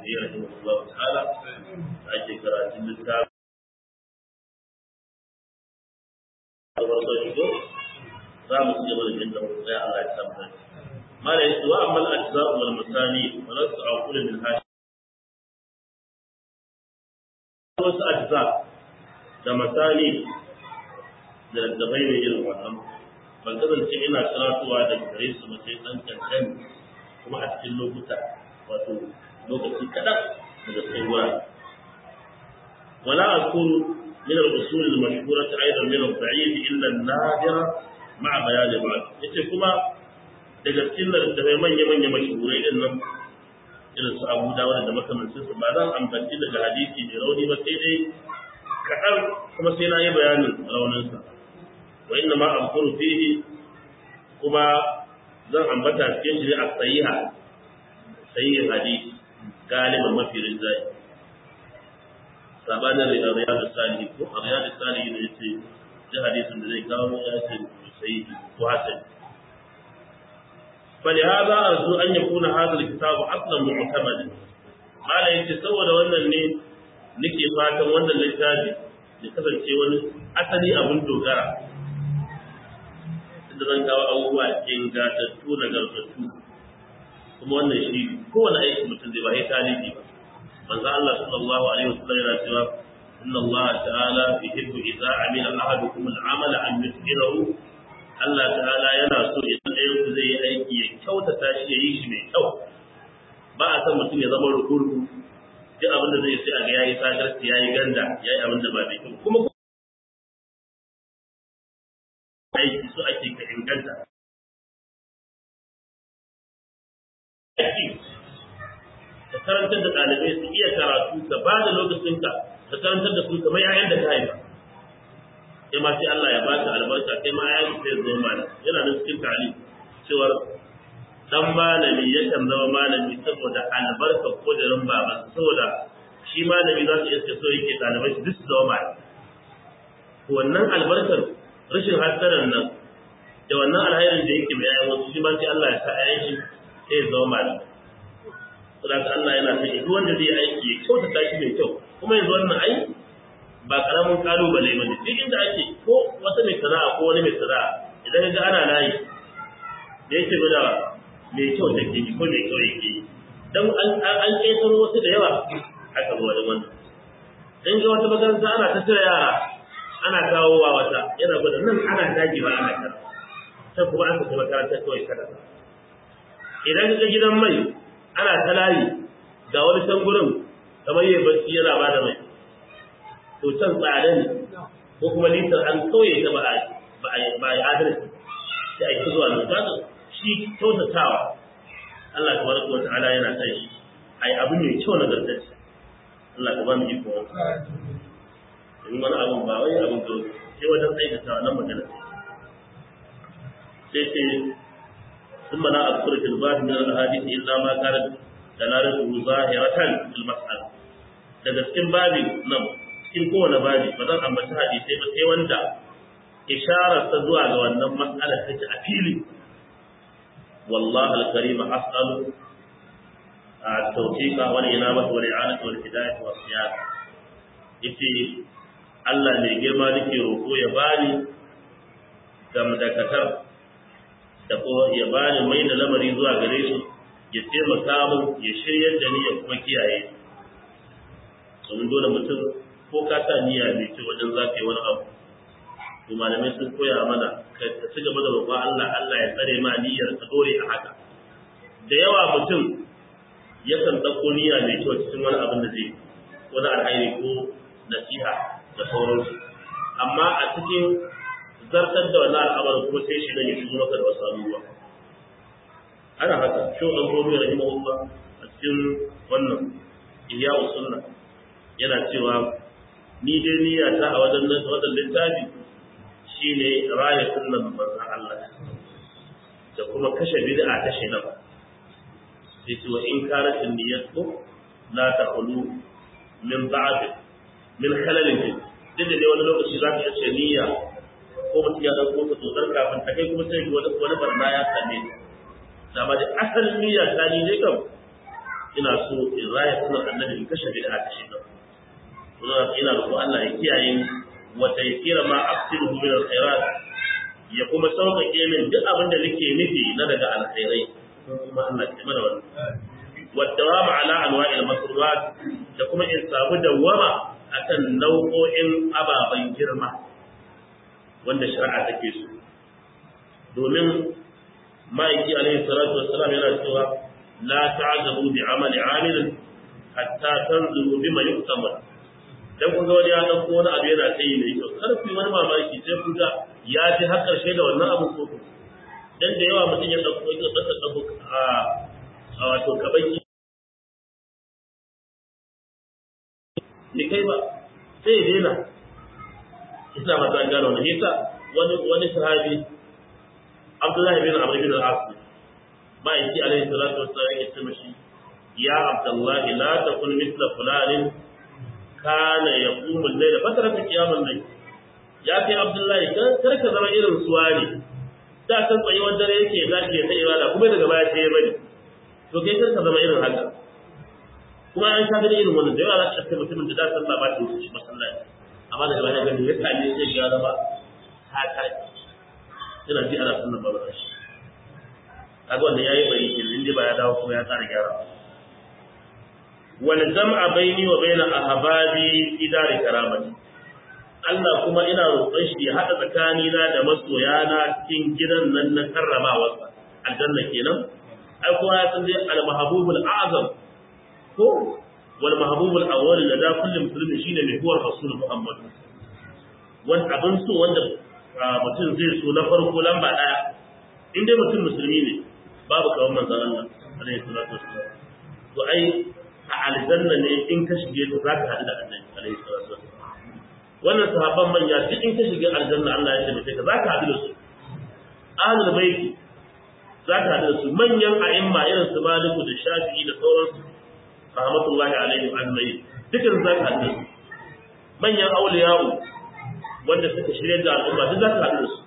sa'idi rahimahullahu ta'ala da ake karatun littafin farko shigo za mu ci gaba da jin da mutum Allah ya samu mala yace wa amal ajza'u wal masani wa lasu aqul min hashi wasu ajza da masani da da bai mai irin wannan ban kasance ina karatuwa da gare su mace dan kankan kuma a cikin lokuta wato lokaci kadan daga cikin wurare wala akunu من الأصول المشهورة أيضا من الضعيف إلا النادر مع بيان بعض yace kuma daga cikin da bai manya manya mashhurai din nan irin su Abu Dawud da makamancin su ba zan ambaci daga hadisi mai rauni ba sai dai kaɗan kuma sai na yi bayanin raunin sa wa inna ma amkuru fihi kuma zan ambata cikin shi a sahiha sahihin hadisi galiban mafi rinjaye sabanin riyadu salihi ko a riyadu salihi ne yace ji hadisin da zai kawo ya ce sahihi ko hasan فلهذا أرجو أن يكون هذا الكتاب أصلا معتمدا ما لا يجي سوى wannan ne nake fatan wannan littafi ya kasance wani asali abin dogara inda zan kawo abubuwa ingantattu nagartattu kuma wannan shi kowane aiki mutum zai ba ya tarihi ba manzo Allah sallallahu alaihi wasallam yana cewa inna Allah ta'ala yuhibbu idza amila ahadukum al-amala an yutqinahu Allah ta'ala yana so idan ɗayan ku zai yi aiki ya kyautata shi ya yi shi mai kyau ba a san mutum ya zama rukurku duk abin da zai sai a ga yayi sadarci yayi ganda yayi abin da ba mai kyau kuma aiki so ake ka inganta ka karantar da ɗalibai su iya karatu ka ba da lokacinka ka karantar da su kamar yayan da ka haifa sai ma sai Allah ya baka albarka sai ma yayan sai zo mana yana da cikin tali cewar dan malami yakan zama malami saboda albarka ko da ran baba saboda shi malami za su iska so yake ɗalibai su duk su zama malami wannan albarkar rashin hasaran nan da wannan alhairin da yake mai yayan wasu shi ma sai Allah ya sa yayan shi sai ya zama malami saboda Allah yana son duk wanda zai aiki ya kyautata shi mai kyau kuma yanzu wannan ai ba karamin kalubale bane duk inda ake ko wata mai sana'a ko wani mai sana'a idan ga ana layi da yake gwada mai kyau take yi ko mai kyau yake yi dan an an kaisar wasu da yawa aka zo da wannan dan ga wata makaranta ana ta tira yara ana kawo wa wata yana gwada nan ana daji ba ana kara sai kuma an tafi makaranta kawai kada idan ga gidan mai ana ta layi ga wani can gurin kamar yi bacci yana ba da mai to can tsada ne ko kuma litar an kauye ta ba a ba a yi adalci sai a yi zuwa nan kaga shi kyautatawa Allah tabaraka wa ta'ala yana sai shi ai abu mai kyau na gargajiya Allah ka ba mu iko in wani abu ba wai abin da sai wajen aikata nan magana sai sai ثم لا أذكر في الباب من الأحاديث إلا ما كانت دلالته ظاهرة في المسألة daga cikin babi nan cikin kowane babi ba zan ambaci hadisai ba sai wanda isharar ta zuwa ga wannan mas'ala take a fili wallahi al-karim as'alu at-tawfiqa wal inabata wal i'anata wal hidayata was siyasa yace Allah mai girma nake roƙo ya bani gamdakatar da kuma ya bani mai da lamari zuwa gare su ya taimaka min ya shiryar da ni ya kuma kiyaye domin dole mutum ko ka sa niyya mai ce wajen za ka yi wani abu to malamai sun koya mana ka ci gaba da roƙon Allah Allah ya tsare ma niyyar ka dore a haka da yawa mutum yakan ɗauko niyya mai kyau cikin wani abin da zai wani alhairi ko nasiha da sauransu amma a cikin zartar da wannan al'amarin kuma sai shi dan ya shigo maka da wasu abubuwa ana haka shi dan gobe rahimahullah a cikin wannan ihya sunna yana cewa ni dai niyya ta a wajen wannan littafi shine raya sunnan manzon Allah da kuma kashe bid'a ta shaitan sai ce wa in kanat niyyatu la taqulu min ba'd min khalalin duk da wani lokaci za ka ce niyya ko mutum ya ɗauko ta tsotsar kafin ta kai kuma sai wani wani barna ya same ta da ma da asalin niyya ta ni dai kam ina so in raya sunan annabi in kashe bid'a ta shi nan kuma ina roƙo Allah ya kiyaye ni wa taysira ma aqsidu min alkhairat ya kuma sauƙaƙe min duk abin da nake nufi na daga alkhairai kuma Allah ya mana wannan wa dawama ala anwa'il masrurat da kuma in samu dawama akan nau'o'in ababen girma wanda shari'a take so domin ma'aiki alaihi salatu wassalam yana cewa la ta'jabu bi amali 'amilin hatta tanzuru bima yuktamal dan kun ga wani ya dauko wani abu yana kai mai kyau kar ku yi wani mamaki sai ku ga ya ji har karshe da wannan abu ko dan da yawa mutum ya dauko ya dauko dauko a a wato kabaki ne kai ba sai ya daina ina ba ta gano ne yasa wani wani sahabi Abdullahi bin Amr bin al-As ma'aiki alaihi salatu wassalam ya ce mashi ya Abdullahi la takun mithla fulanin kana yaqumu al-layl fataraka qiyamul layl ya kai Abdullahi kar ka zama irin suwa ne da kan tsayuwar dare yake zaki ya sai ibada kuma daga baya sai ya bari to kai kar ka zama irin haka kuma an sha gani irin wannan da yawa za ka mutumin da da sallah ba ta wuce masallaci amma daga baya gani ya kame sai ya zama haka ina ji ana sunnan babu shi kaga wannan yayi bari kin inda ba ya dawo kuma ya tsara gyara wal jam'a baini wa baina ahbabi fi dari karamati Allah kuma ina roƙon shi ya hada tsakani na da masoyana cikin gidan nan na karramawa aljanna kenan ai kowa ya san dai al mahbubul a'zam ko wal mahbubul awwal da da kullu musulmi shine mai huwar rasul muhammad wani abin so wanda mutum zai so na farko lamba daya in dai mutum musulmi ne babu kawan manzon Allah alaihi salatu wassalam to ai a aljanna ne in ka shige ta zaka hadu da annabi alaihi salatu wassalam wannan sahabban manya duk in ka shige aljanna Allah ya tabbata ka zaka hadu da su ahlul baiti zaka hadu da su manyan a'imma irin su Maliku da Shafi'i da sauransu rahmatullahi alaihim ajma'in dukan zaka hadu da su manyan auliya'u wanda suka shirya da al'umma duk zaka hadu da su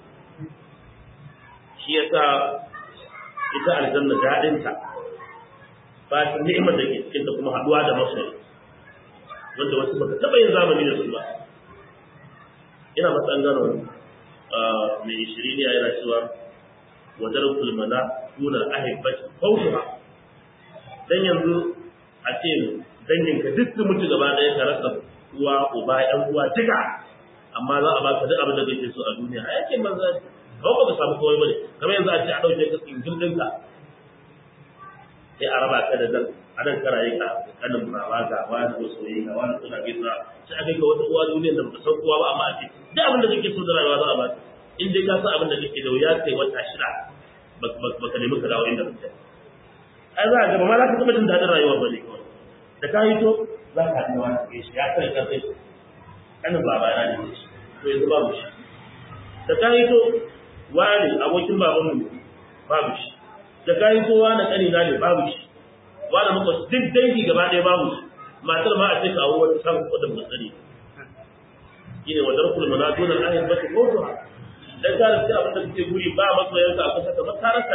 shi yasa ita aljanna daɗinta ba ta ni'imar da ke cikin ta kuma haɗuwa da masoyi wanda wasu baka taɓa yin zamani da su ba ina matsan gano mai shiriniya yana cewa wadar kulmana tunar ahibbati fautuha dan yanzu a ce danginka duk su mutu gaba ɗaya ka rasa uwa uba ƴan uwa duka amma za a baka duk abin da kake so a duniya a yakin banza ba ba ka samu kowai bane kamar yanzu a ce a ɗauke ka tsingil ɗinka sai a raba ka da nan a nan kana yin kanin baba ga wani ko soyayya ga wani suna gaisa sai a kai ka wata uwa duniyar da baka san kowa ba amma a ce duk abin da kake so da rayuwa za a baka in dai ka san abin da kake da wuya kai wata shida baka nemi ka dawo inda kake ai za a ga ba ma za ka taɓa jin daɗin rayuwa ba ne kawai da ka yi to za ka haɗu da wani kai shi ya kai ka kai kanin baba na ne shi to yanzu babu shi da ka yi to wani abokin babanmu babu shi da ka yi to wani ƙanina ne babu shi wani muka duk dangi gaba ɗaya babu shi matar ma a ce kawo wata samun wadda muka sani shi ne wadar kulma na donar ayin ba ta kotu ha dan ka rasu abin da kake guri ba masoyanka a kusa ka ba ka rasa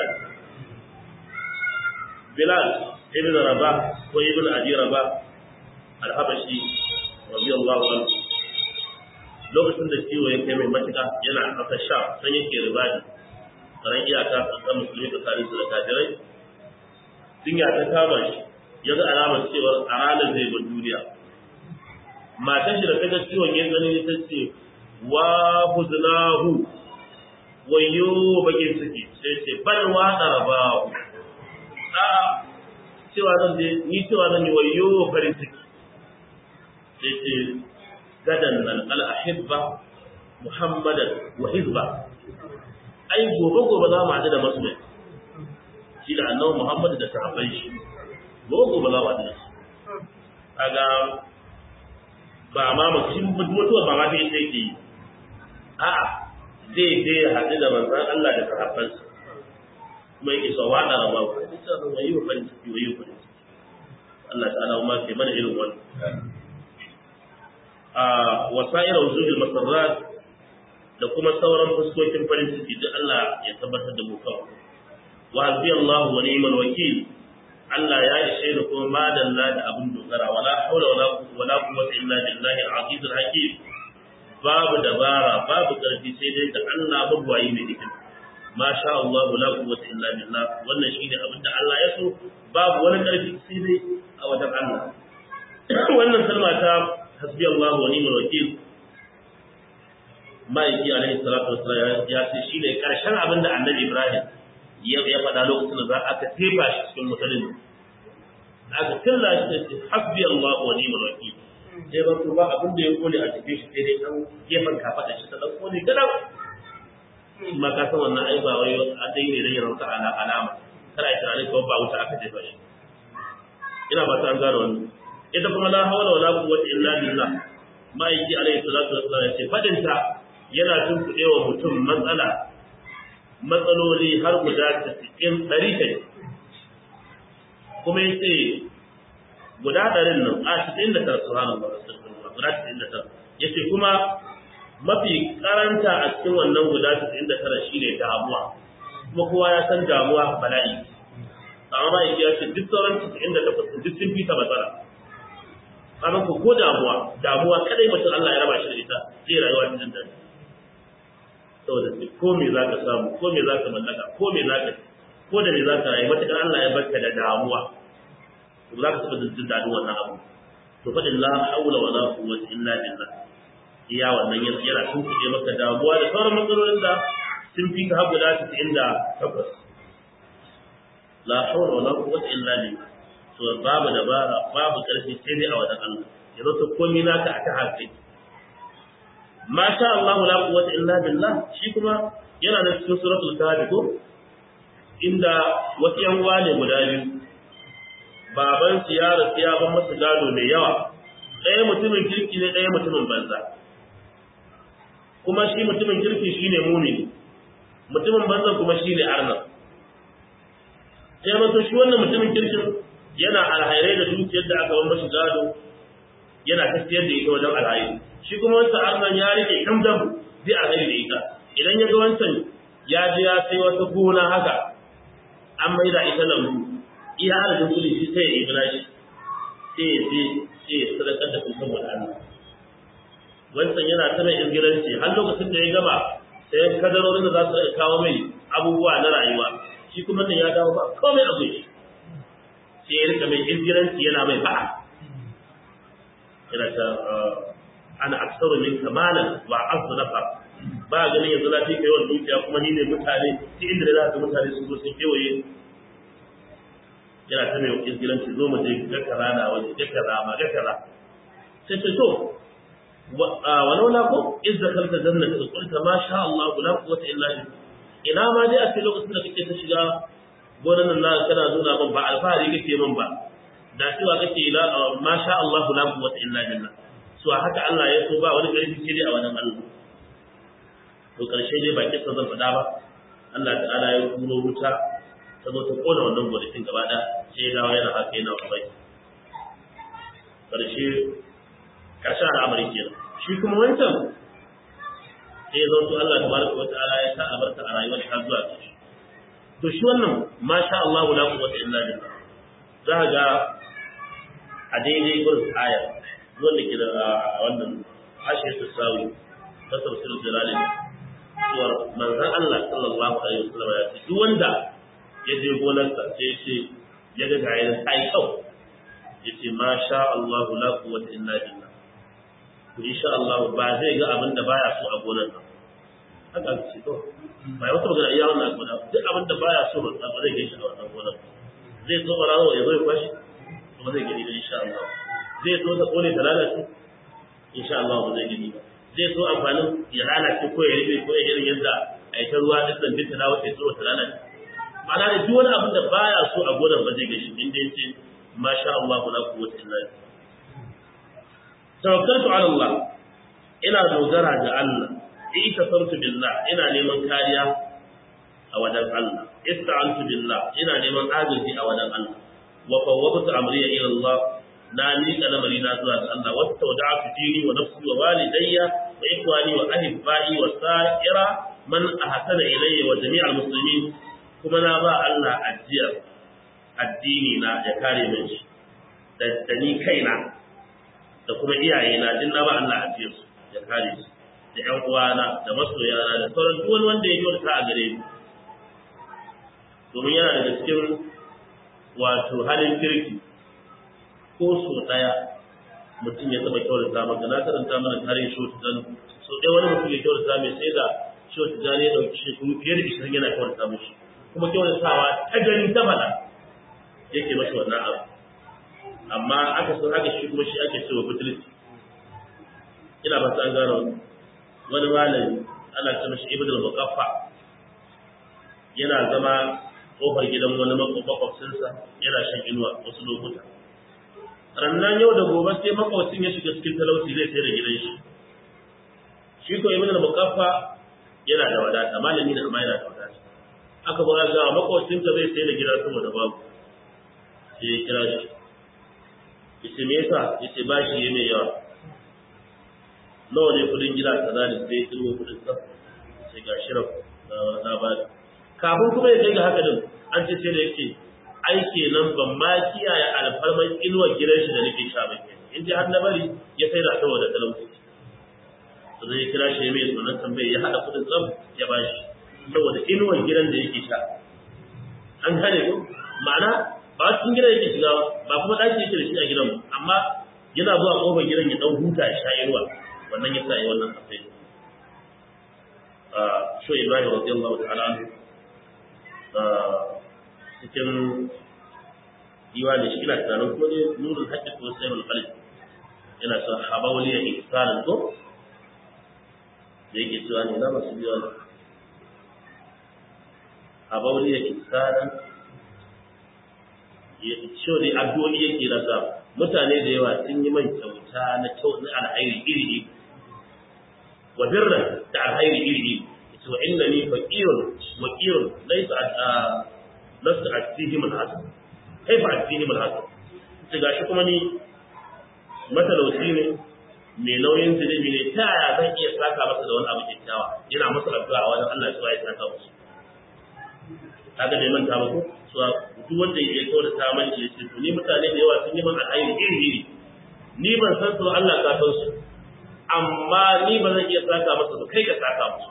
Bilal ibn Rabah ko ibn Abi Rabah al-Habashi radiyallahu anhu lokacin da ciwo ya kai mai matuƙa yana ƙasar sha san yake ribadi karan iyaka tsakanin musulmi tsakanin su da kafirai jinya ta kama shi ya ga alamar cewa a ranar zai bar duniya matan shi da ta ga ciwon ya tsanani ta ce wa huznahu wayo bakin ciki sai ce bal wa darabahu a cewa zan je ni cewa zan yi wayo farin ciki sai ce gadan nan al'ahibba muhammadan wa hizba ai gobe gobe za mu haɗu da masoya shi da annabi muhammad da sahabbai shi gobe gobe za mu haɗu da shi kaga ba ma mutum mutuwa ba ma ta yi sai ke yi a'a zai je ya haɗu da manzon Allah da sahabbansa kuma yake so wa da rama ku sai sa wayi wa farin ciki wayi wa farin ciki Allah ta'ala ma ke mana irin wannan a wasa'ir wujudul masarrat da kuma sauran fuskokin farin ciki duk Allah ya tabbatar da mu kawai wa hasbi Allah wa ni'mal wakil Allah ya ishe ni kuma madalla da abin dogara wala haula wala wala quwwata illa billahi al-aziz al-hakim babu dabara babu karfi sai dai da Allah mabwayi mai hikima ma sha Allah la quwwata illa billah wannan shine abin da Allah ya so babu wani karfi sai dai a wajen Allah wannan kalma ta hasbi Allah wa ni'mal wakil ma'aiki alaihi salatu wassalam ya ce shine karshen abin da Annabi Ibrahim ya ya faɗa lokacin da za aka tefa shi cikin mutanen aka kalla shi da hasbi Allah wa ni'mal wakil sai ba ba abin da ya kone a cikin shi sai dai dan gefen kafaɗa shi ta dan kone gadan ma ka san wannan ai ba wai a dai ne da yaran ta ala alama kada ai tunanin ko ba wuta aka jefa shi ina ba ta an gano wannan ita kuma la hawla wala quwwata illa billah ma'aiki alaihi salatu wassalam ya ce fadin ta yana tunkuɗe wa mutum matsala matsaloli har guda 90 ɗari kai kuma ya ce guda ɗarin nan a 99 subhanallah guda 99 ya ce kuma mafi karanta a cikin wannan guda 99 shine damuwa kuma kowa ya san damuwa bala'i amma ba ya ce duk sauran 98 duk sun fita matsala kaga ko ko damuwa damuwa kadai mutum Allah ya raba shi da ita zai rayuwa cikin dare saboda ko me zaka samu ko me zaka mallaka ko me zaka ko da me zaka rayu matakar Allah ya barka da damuwa to zaka taɓa jin dadin wannan abu to fadin la haula wala quwwata illa billah iya wannan yana yana tunkuɗe maka damuwa da sauran matsalolin da sun fi ka hagu da cikin da takwas la hawla wala quwwata illa billah to babu dabara babu karfi sai dai a wajen Allah yanzu to komai naka aka haƙi ma sha Allah la quwwata illa billah shi kuma yana da cikin suratul kahf ko inda wasu yan wane guda biyu baban su ya rasu ya ban masa gado mai yawa ɗaya mutumin kirki ne ɗaya mutumin banza kuma shi mutumin kirki shine mumini mutumin banza kuma shine arna sai mato shi wannan mutumin kirkin yana alhairai da dukiyar da aka ban mashi gado yana tafiyar da ita wajen alhairi shi kuma wancan arnan ya rike kam dam zai alhairi da ita idan ya ga wancan ya je ya sai wata gona haka an maida ita lambu iya adadin kudi shi sai ya yi shi sai ya je sai ya sadakar da su saboda Allah wancan yana ta mai ingiranci har lokacin da ya gama sai kadarorin da za su kawo mai abubuwa na rayuwa shi kuma nan ya dawo ba komai a gushi sai ya rika mai ingiranci yana mai fa'a yana ta ana aksaru min kamalan wa azu nafa ba ganin yanzu na fi kai yawan dukiya kuma ni ne mutane ta inda da za ka mutane sun zo sun kewaye yana ta mai ingiranci zo mu je ga kaza na waje ga kaza ma ga kaza sai ce to ولولا ko iz dakalta jannata qulta ma sha Allah la quwwata illa billah ina ma dai a cikin lokacin da kake ta shiga gonan nan kana nuna min ba alfahari kake min ba da cewa kake la ma sha Allah la quwwata illa billah so haka Allah ya so ba wani karfi sai dai a wannan Allah to karshe dai ba kisa zan faɗa ba Allah ta'ala ya turo wuta ta zo ta kona wannan gonakin gaba da sai ya dawo yana haka yana bai karshe karshen al'amari kenan shi kuma wancan sai ya zanto Allah tabaraka wata'ala ya sa albarka a rayuwar ta zuwa ƙarshe to shi wannan masha Allah la quwwata illa billah za ga a daidai gurin ayar wanda ke da wannan hashe ta sawi ta tafsir jalali cewa manzon Allah sallallahu alaihi wasallam ya ce duk wanda ya je gonarsa sai ce ya ga ga yayin ai kau yace masha Allah la quwwata illa billah to insha Allah ba zai ga abin da baya so a gonar nan haka ce to bai wata magana iya wannan gona duk abin da baya so ba ba zai gaishe a wannan gonar zai so barawo ya zo ya kwashi ba zai gani ba insha Allah zai so ta kone ta lalace insha Allah ba zai gani ba zai so amfanin ya lalace ko ya ribe ko ya irin yadda a yi ta ruwa duk dan binta na wata so ta lalace ma'ana da duk wani abin da baya so a gonar ba zai gaishe inda yace masha Allah la quwwata illa billah tawakkaltu ala Allah ina dogara ga Allah ita sartu billah ina neman kariya a wajen Allah ista'antu billah ina neman agaji a wajen Allah wa fawwadtu amri ila Allah na miƙa lamari na zuwa ga Allah wa tawda'tu dini wa nafsi wa walidayya wa ikhwani wa ahibbai wa sa'ira man ahsana ilayya wa jami'al muslimin kuma na ba Allah ajiyar addini na ya kare min shi da ni kaina da kuma iyaye na din na ba Allah a su ya kare su da ƴan uwana da masoyana da sauran duk wani wanda ya kyauta a gare ni domin yana daga cikin wato halin kirki ko so daya mutum ya taba kyautata maka na karanta mana tarihin shi wata gano so ɗaya wani mutum ya kyautata mai sai da shi wata gano ya ɗauki shekaru fiye da ishirin yana kyautata mashi kuma kyautatawa ta gani ta faɗa yake mashi wannan abu amma aka san haka shi kuma shi ake cewa butulci ina ba an gano wani malami ana ce mashi ibn al-muqaffa yana zama kofar gidan wani makwabcinsa yana shan inuwa wasu lokuta rannan yau da gobe sai makwabcin ya shiga cikin talauci zai sai da gidan shi shi ko ibn al-muqaffa yana da wadata malami da kuma yana da wadata aka ba ga makwabcinka zai sai da gida saboda babu sai ya kira shi yace me yasa yace bashi yayi mai yawa nawa ne kudin gida kaza ne sai kirgo kudin sa sai ga shirin na ba kafin kuma ya kai ga haka din an ce sai da yake ai kenan ban ma kiyaye alfarman inuwar gidan shi da nake sha ba ke in ji har na bari ya sai da saboda talauci to zai kira shi mai sunan tambaye ya hada kudin tsam ya bashi saboda inuwar gidan da yake sha an gane ko ma'ana ba cikin gidan yake shiga ba kuma ɗaki yake da shi a gidan amma yana zuwa ƙofar gidan ya ɗan huta ya sha inuwa wannan ya sa yi wannan kafai sho ibrahim radiyallahu ta'ala anhu cikin diwani shi ina tunanin ko ne nurul haqqi ko sayyidul qalb yana son habawli ya ihsanin ko da yake cewa ne na masu diwani habawli ya ihsanin shi ne addu'o'i yake rasa mutane da yawa sun yi man kyauta na kyau na alhairi iri iri wa birran da alhairi iri iri yace wa innani faqirun maqirun laysa lasta atihim alhasan kaifa atihim alhasan ce gashi kuma ni matalauci ne mai nauyin zunubi ne ta yaya zan iya saka masa da wani abu kyakkyawa yana masa addu'a a wajen Allah ya saka musu kaga bai manta ba ko so duk wanda ya kawo da saman shi yace to ni mutane da yawa sun yi min alheri iri iri ni ban san su Allah ka san su amma ni ba zan iya saka masa ba kai ka saka musu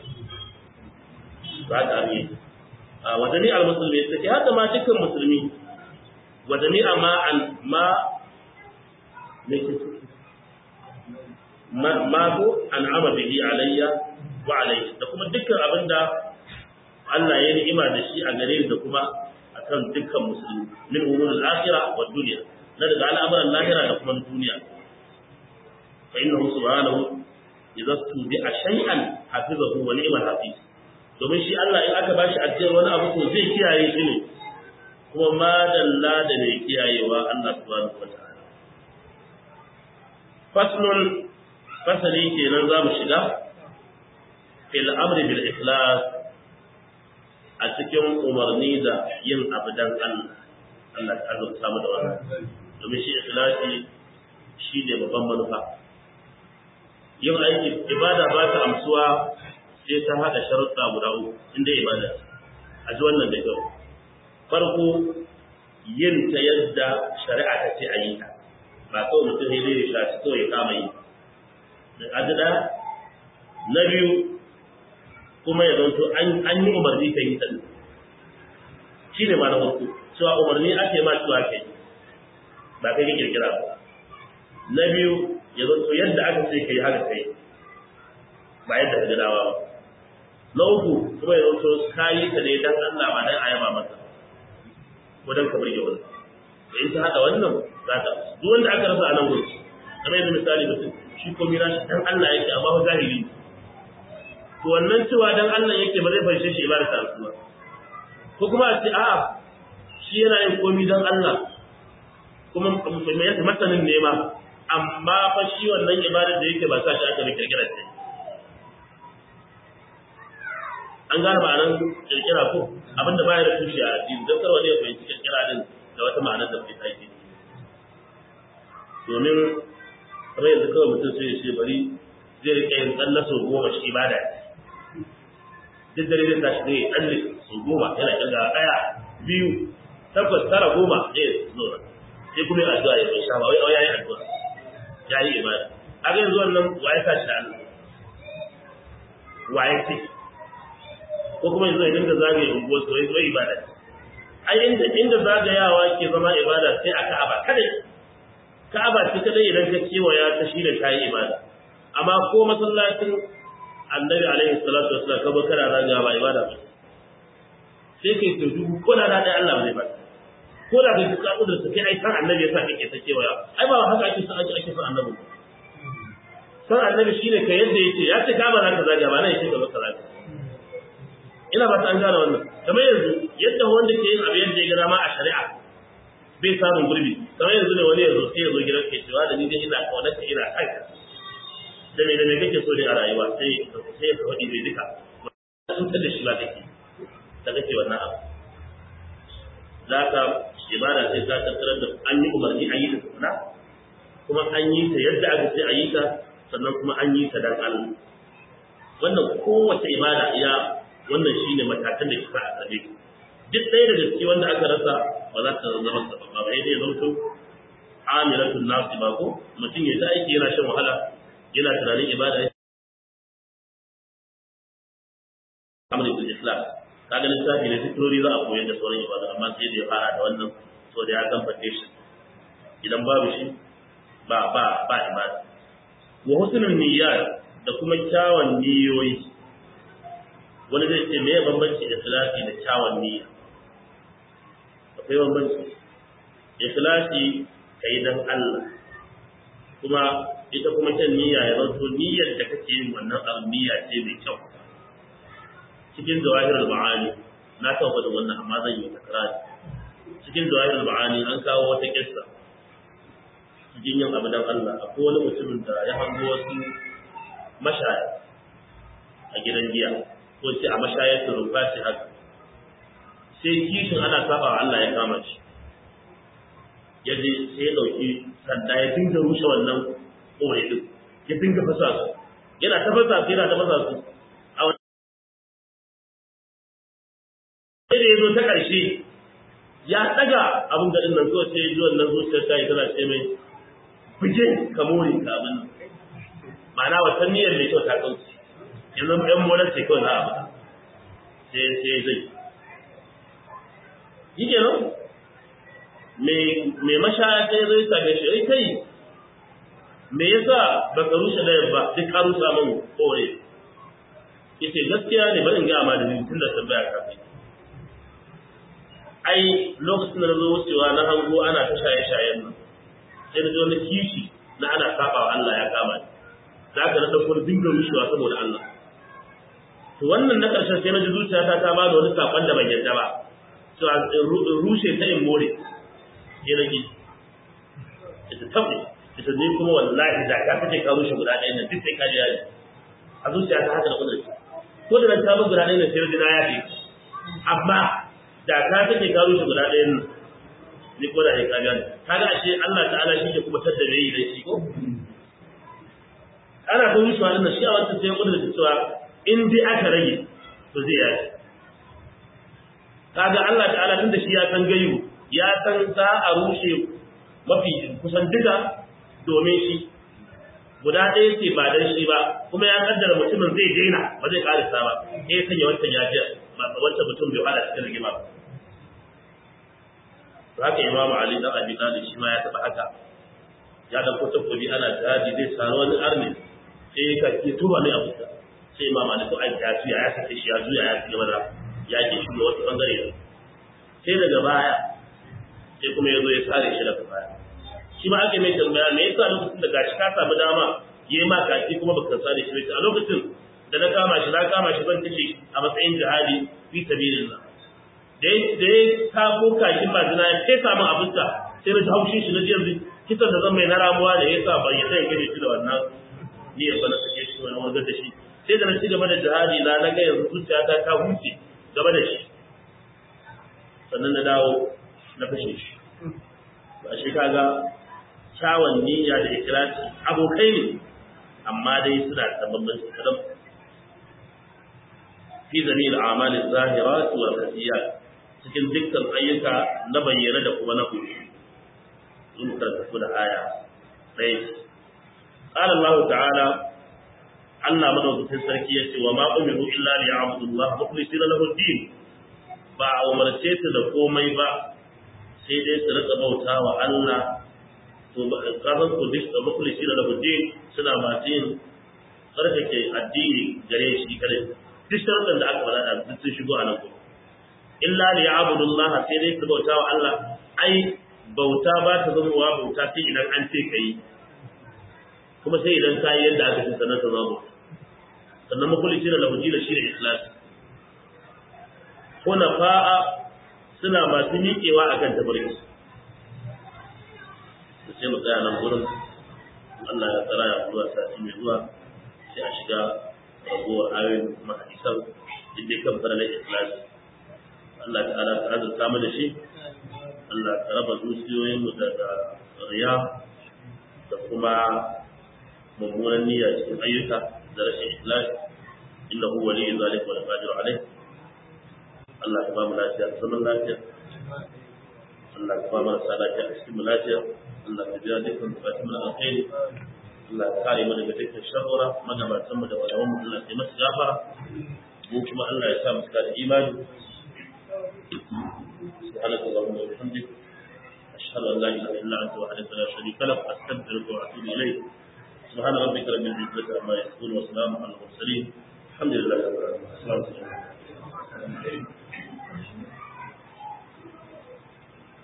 ba ta ne a wadani al-musulmi sai haka ma dukkan musulmi wadani amma an ma ne ma ma ko an ama bihi alayya wa alayhi da kuma dukkan abinda Allah ya ni'ima da shi a gare ni da kuma akan dukkan musulmi min umurul akhirah wa dunya na daga al'amuran lahira da kuma duniya fa innahu subhanahu idza tubi'a shay'an hafizahu wa ni'mal hafiz domin shi Allah in aka bashi ajiyar wani abu to zai kiyaye shi ne kuma madalla da mai kiyayewa Allah subhanahu wa ta'ala faslun fasali kenan za mu shiga fil amri bil ikhlas a cikin umarni da yin abu dan Allah Allah ta azurta mu da wannan domin shi ikhlasi shi ne babban manufa yin aiki ibada ba ta amsuwa sai ta haɗa sharuɗa guda uku inda ibada a ji wannan da kyau farko yin ta yadda shari'a ta ce a yi ta ba kawai mutum ya zai shaci kawai ya kama yi da adada na biyu kuma ya zanto an yi umarni ka yi ta shi ne ma na farko cewa umarni ake ma cewa ka yi ba kai ka kirkira ba na biyu ya zanto yadda aka ce ka yi haka kai ba yadda ka gadawa ba na uku kuma ya zanto ka yi ta ne dan Allah ba dan ayaba masa ko dan ka burge wani da in ta haɗa wannan za ta duk wanda aka rasa a nan gurin kamar yadda misali mutum shi ko mira shi dan Allah yake amma ba zahiri to wannan cewa dan Allah yake ba zai farshe shi ibada ta ba ko kuma a ce a'a shi yana yin komi dan Allah kuma mai yasa masanin nema amma fa shi wannan ibadar da yake ba sa shi aka bi kirkirar ta an gane ma'anar kirkira ko abinda baya da tushe a addini don karwa ne ya fahimci kirkira din da wata ma'anar da bai taiki domin kamar yanzu kawai mutum sai ya ce bari zai rike yin tsalle sau goma shi ibada duk dare zai tashi zai tsalle sau goma yana kirga ɗaya biyu takwas tara goma eh zo sai kuma yin addu'a ya sha ba wai ya yi addu'a ya yi ibada kaga yanzu wannan waye sa shi da Allah waye ce ko kuma yanzu ya dinga zagaye unguwar su wai wai ibada ai inda inda zagayawa ke zama ibada sai a Ka'aba kadai Ka'aba ce kadai idan ka kewaya ta shi da kayi ibada amma ko masallacin Annabi alaihi salatu wassalam ka bakara zagaya ba ibada ba sai kai to dubu ko da da Allah bai ba ko da kai ka kudur sai ai san Annabi yasa kake ta kewaya ai ba haka ake san ake san Annabi san Annabi shine ka yadda yake ya ce ka ba za ka zagaya ba nan yake ka baka zagaya ina ba ta an gane wannan kamar yanzu yadda wanda ke yin abu yadda ya ga dama a shari'a bai samun gurbi kamar yanzu ne wani yanzu sai ya zo gidan ke cewa da ni dai ina kaunar ka ina kai da me da me kake so ne a rayuwa sai sai ka faɗi bai duka cutar da shi ba kake da kake wannan abu da ka ibada sai ta tattarar da an yi umarni an yi ta tukuna kuma an yi ta yadda aka ce a yi ta sannan kuma an yi ta dan Allah wannan kowace ibada ya wannan shine matakan da kika asabe duk ɗaya daga ciki wanda aka rasa ba za ta zama sabab ba sai dai zanto amilatun nasi ba ko mutum ya ta aiki yana shan wahala yana tunanin ibada amri bil islam kaga lissafi ne zikirori za a koyar da sauran ibada amma sai da ya fara da wannan so da ya kan foundation idan babu shi ba ba ba ibada wa husnul niyyat da kuma kyawun niyoyi wani zai ce meye bambanci ikhlasi da kyawun niyya akwai bambanci ikhlasi kai dan Allah kuma ita kuma kyan niyya ya zanto niyyar da kake yin wannan abu niyya ce mai kyau cikin zawahirul ma'ani na taɓa da wannan amma zan yi takrari cikin zawahirul ma'ani an kawo wata kissa cikin yin abu dan Allah akwai wani mutumin da ya hango wasu mashaya a gidan giya ko ce a mashayar su rumfa ce haka sai kishin ana saba wa Allah ya kama shi ya je sai ya dauki sanda ya dinga rushe wannan kore din ya dinga fasa su yana ta fasa su yana ta fasa su a wani sai da ya zo ta ƙarshe ya ɗaga abin gaɗin nan kawai sai ya ji wannan zuciyar ta yi tana ce mai buge ka more ka abin ma'ana wata niyyar mai kyau ta kauce yanzu ɗan molar ce kawai za a bada sai sai zai yi kenan mai mashaya sai zai same shi ai kai me yasa baka rushe dayan ba duk ka rusa min kore yace gaskiya ne bari in ga ma da ni tunda tambaya ka kai ai lokacin da nazo wucewa na hango ana ta shaye shayen nan sai na ji wani kishi na ana saba wa Allah ya kama ni da aka na dauko dinga rushewa saboda Allah to wannan na karshen sai na ji zuciyata ta ba da wani sakon da ban yadda ba to rushe ta in more sai na ki ita tabbata ita ne kuma wallahi da ka kace ka rushe guda ɗaya nan duk sai ka ji yaji a zuciya ta haka da kudurci ko da ta bar guda ɗaya nan sai na yaji amma da ka kace ka rushe guda ɗaya nan ni ko da ya ka gani kaga ashe Allah ta'ala shi ke kuma tadda mai da shi ko ana ta rushewa din shi a wannan sai kudurci cewa in dai aka rage to zai yaji kaga Allah ta'ala tunda shi ya san gayu ya san za a rushe mafi kusan duka domin shi guda ɗaya ce ba dan shi ba kuma ya kaddara mutumin zai daina ba zai karisa ba sai sanya wancan ya ji wancan mutum bai fada cikin rigima ba haka imam ali dan abi talib shi ma ya taba haka ya dan ko takobi ana jihadi zai saro wani arni sai ka ke tuba mai abu sai imam ali to ai ya juya ya sake shi ya juya ya ci gaba da ya ke shi wata bangare sai daga baya sai kuma ya zo ya sare shi daga baya shi ma ake mai tambaya me yasa lokacin da gashi ka samu dama yayi ma kaki kuma baka sa da shi a lokacin da na kama shi na kama shi zan kace a matsayin jihadi fi sabilillah da da ka ko kakin ba zina ya kai samu abinka sai na haushin shi na ji yanzu kisan da zan mai na ramuwa da yasa ban yadda ya kaje shi da wannan ni ya bana sake shi wani wanzar da shi sai da na ci gaba da jihadi na na ga yanzu zuciyata ta huce gaba da shi sannan na dawo na kashe shi ba shi kaga kyawun niyya da ikirasi abokai ne amma dai suna da bambanci kadan fi zamil a'mal az-zahirat wal khafiyat cikin dukkan ayyuka na bayyana da kuma na koyi in karkatu da aya ɗaya قال الله تعالى Allah madaukakin sarki ya ce wa ma umiru illa li ya'budu Allah mukhlisina lahu din ba a umarce su da komai ba sai dai su rika bauta wa Allah to ba kafin ku dis da mukhlisina lahu din suna masu yin tsarkake addini gare shi kare duk sharuɗan da aka faɗa da duk sun shigo a nan kuma illa li ya'budu Allah sai dai su bauta wa Allah ai bauta ba ta zama wa bauta sai idan an ce kai kuma sai idan ka yi yadda aka ce sannan ta zama sannan makulisi da lahuji da shi da ikhlas fa'a suna masu miƙewa a kan tabarki da sai mu tsaya nan gurin Allah ya tsara ya zuwa sati mai zuwa sai a shiga ragowar ayoyin kuma hadisan duk dai kan fara na ikhlas Allah ta'ala ta azurta mu da shi Allah ta raba zuciyoyinmu daga riya da kuma mummunan niyya cikin ayyuka da rashin ikhlas innahu waliyyu zalika wal qadir alayh Allah ka ba mu lafiya da zaman lafiya Allah ka ba mu lafiya a cikin lafiya Allah ka biya dukkan bukatun mu alkhairi Allah ka kare mu daga dukkan sharra magabatan mu da wadawan mu Allah ya masu gafara mu kuma Allah ya sa mu da imani سبحانك اللهم وبحمدك أشهد أن لا إله إلا أنت وحدك لا شريك لك أستغفرك وأتوب إليك سبحان ربك رب العزة عما يصفون وسلام على المرسلين الحمد لله رب العالمين السلام عليكم